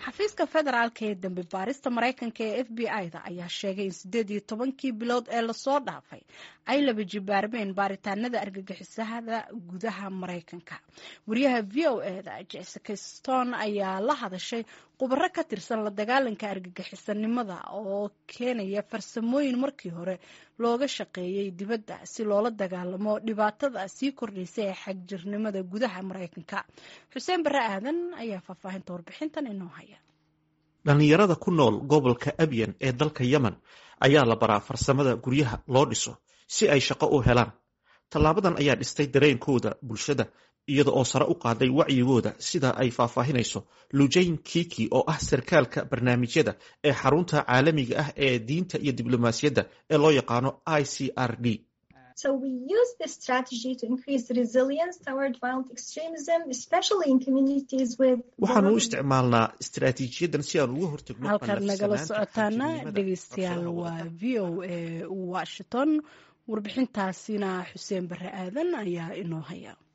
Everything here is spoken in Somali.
xafiiska federaalka ee dambi baarista maraykanka ee f b i-da ayaa sheegay in siddeed iyo tobankii bilood ee lasoo dhaafay ay laba jibaarmeen baaritaanada argagixisada gudaha maraykanka wariyaha v o e da jessica stone ayaa la hadashay khubaro ka tirsan la dagaalanka argagixisanimada oo keenaya farsamooyin markii hore looga shaqeeyey dibadda si loola dagaalamo dhibaatada sii kordhaysa ee xagjirnimada gudaha maraykanka xuseen bare aadan ayaa faahfaahinta warbixintan inoo haya dhallinyarada ku nool gobolka abyan ee dalka yemen ayaa la baraa farsamada guryaha loo dhiso si ay shaqo u helaan tallaabadan ayaa dhistay dareenkooda bulshada iyada oo sare u qaaday wacyigooda sida ay faahfaahinayso lujayn kiki oo ah sarkaalka barnaamijyada ee xarunta caalamiga ah ee diinta iyo diblomaasiyadda ee loo yaqaano i c r d waxaanu u isticmaalnaa istaraatiijiyadan si aan uga hortagno halkaad nagala socotaana dhegeystayaal waa v o a washington warbixintaasina xuseen bare aadan ayaa inoo haya